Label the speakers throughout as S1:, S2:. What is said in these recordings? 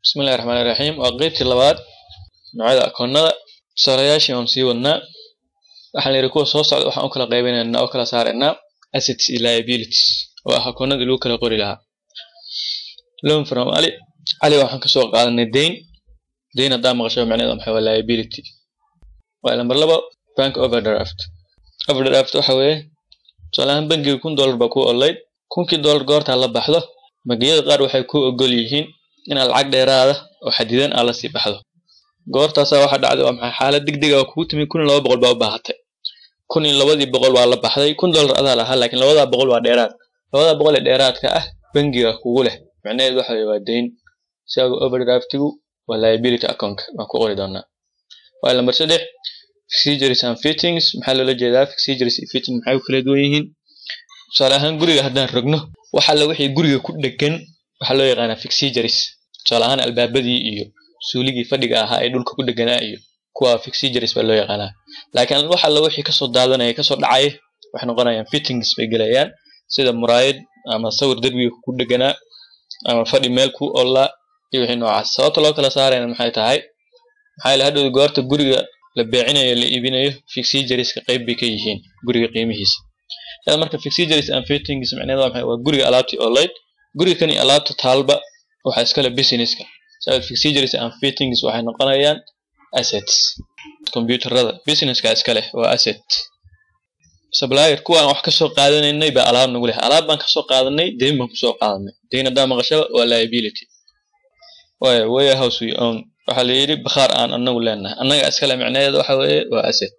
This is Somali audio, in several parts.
S1: bismillahi raxmaani raxiim waa qeybtii labaad noocyada akoonada tusaalayaashii waan sii wadnaa waxaan yidhi kuwa soo socda waxaan u kala qaybinaynaa oo kala saaraynaa assets iyo liabilities oo ah akoonadii lagu kala qori lahaa loan from ali cali waxaan kasoo qaadanay deyn deyn haddaa maqasho macnaheedu maxay waa liability waa lambar labo bank overdraft overdraft waxa weeye tusaale ahaan bangiga kun dollar baa ku olayd kunkii dollar goortaa la baxdo bangiyada qaar waxay ku ogol yihiin inaad lacag dheeraada oo xadidan aad la sii baxdo goortaasaa waxa dhacday waa maxay xaalad degdeg ah kugu timi kun iyo laba boqol baa u baahatay kun iyo labadii boqol waa la baxday kun dollar adaa lahaa laakiin labadaa boqol waa dheeraad labadaa boqol ee dheeraadka ah bangiga kugu leh macnaheedu waxa weye waa deyn siaga overdraftigu waa liability accountka baan ku qori doonaa waa lambar saddex procedures and fittings maxaa loola jeedaa procedures iyo fitting maxay u kala duwan yihiin tusaale ahaan guriga haddaan rogno wax alla wixii guriga ku dhegan waxaa loo yaqaanaa fixigures tusaale ahaan albaabadii iyo suuligii fadhiga ahaa ee dhulka ku dheganaa iyo kuwa fixigures baa loo yaqaanaa laakiin wax alla wixii kasoo daadanaya kasoo dhacaya waxay noqonayaan fittings bay gelayaan sida muraayad ama sawir derbiga ku dheganaa ama fadhi meel ku ollaa iyo wixii noocaas sababta loo kala saarayna maxay tahay maxaa yeele hadhow goorta guriga la beecinayo la iibinayo fixigureska qayb bay ka yihiin guriga qiimihiisa yaa marka fixigures and fittings macnaheedu waa maxay waa guriga alaabtii olayd guriga kani alaabta taalba waxaa iskale businesska sabab fixigures and fittings waxay noqonayaan assets computerada businesska iskale waa asset supplier kuwaan wax kasoo qaadanaynay baa alaab nagu leh alaab baan kasoo qaadanay deyn baan kusoo qaadanay deyn haddaa maqashaba waa liability waaya warehouse we own waxaa la yidhi bakhaar aan anagu leenahay annaga iskale macnaheeda waxa weeye waa asset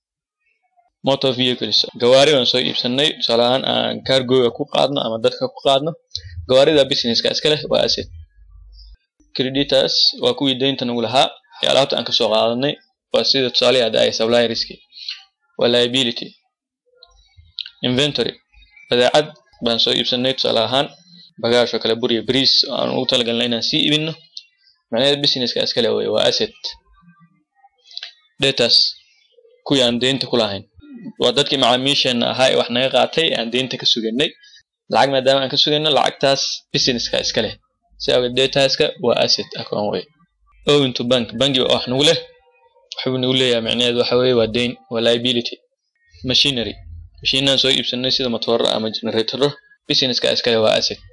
S1: motor vehicles gawaari baan soo iibsanay tusaale ahaan aan cargoga ku qaadno ama dadka ku qaadno gawaarida businesska iska leh waa asset creditors waa kuwii deynta nagu lahaa ee alaabta aan kasoo qaadanay waa sida tusaalihi hadda ay supplierski waa liability inventory badeecad baan soo iibsanay tusaale ahaan bagaash oo kale buriya bariis oo aan ugu talagalnay inaan sii iibino macnaheeda businesska iskale wey waa asset datas kuwii aan deynta ku lahayn waa dadkii macaamiisheena ahaa ee wax naga qaatay aan deynta ka suganay lacag maadaama aan ka sugayno lacagtaas businesska iska leh si awgeed dataska waa asset account wey owing to bank bankiga wax nagu leh waxbuu nagu leeyahay macnaheedu waxa weeye waa deyn waa liability machinery mashiinaan soo iibsanay sida matooro ama generatoro businesska iskale waa asset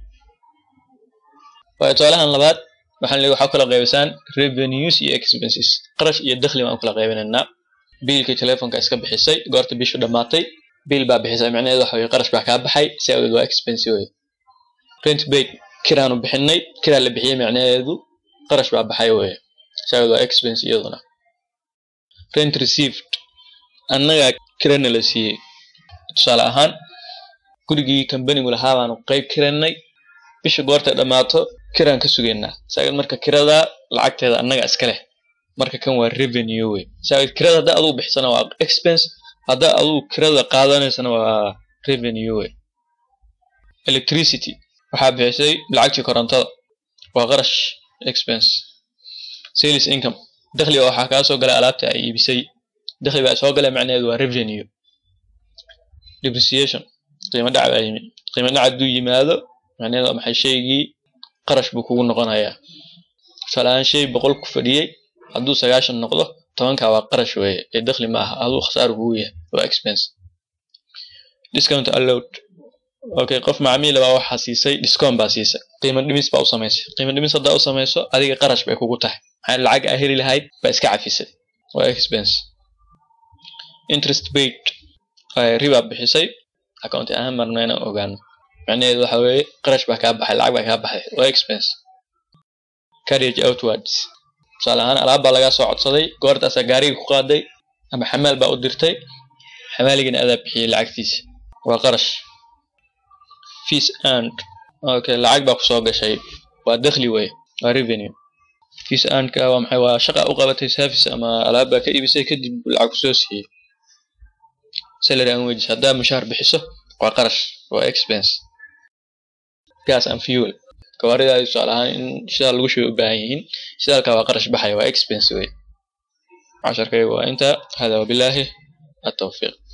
S1: waayo tusaalahan labaad waxaan leeyahay waxaa kala qaybisaan revenues iyo expenses qarash iyo dakhli baan u kala qaybinaynaa biilkii telefonka iska bixisay goorta bishu dhammaatay biil baa bixisay macnaheedu waxa weye qarash baa kaa baxay si awgeed waa expense wey rent paid kiraanu bixinay kiraa la bixiyey macnaheedu qarash baa baxay weye si awgeed waa expense iyaduna rent received annagaa kirana la siiyey tusaale ahaan gurigii kambanigu lahaa baanu qayb kiranay bisha goortay dhammaato kiraan ka sugaynaa saageed marka kirada lacagteeda annaga iska leh marka kan waa revenue wey saageed kirada haddaa adugu bixisana waa expense haddaa adugu kirada qaadanaysana waa revenue wey electricity waxaa bixisay lacagtii korontada waa qarash expense sales income dakhliga waxaa kaa soo galay alaabta ay iibisay dakhli baa soo galay macnaheedu waa revenue depreciation qiimo dhac baa yimi qiimo dhac hadduu yimaado macnaheedu maxay shaygii qarash buu kugu noqonayaa tusaale ahaan shay boqol ku fadhiyey hadduu sagaashan noqdo tobankaa waa qarash weeye ee dakhli ma aha aduu khasaar kugu yahay waa expense discount allowed okay qof macmiila baa waxaa siisay discount baa siisay qiimo dhimis baa u samaysay qiimo dhimis haddaa u samayso adiga qarash bay kugu tahay maxaa lacag aa heli lahayd baa iska cafisay waa expense interest paid ribaa bixisay account ahaan marna inaan ogaano macnaheedu waxa weeye qarash baa kaa baxay lacag baa kaa baxay waa expense carriage outwards tusaale ahaan alaab baa lagaa soo codsaday goortaasaa gaariga ku qaaday ama xamaal baa u dirtay xamaaligana adaa bixiyey lacagtiisa waa qarash fees and okay lacag baa kusoo gashay waa dakhli wey waa revenue fees andka waa maxay waa shaqa u qabatay service ama alaab baa ka iibisay kadib lacag kusoo siiyey salary and wages haddaa mushaar bixiso waa qarash waa expense gas and fuel gawaaridaadi tusaale ahaan in shidaal lagu shubay u baahan yihiin shidaalka waa qarash baxaya waa expense wey casharkayga waa intaa hada wabilaahi التوفيق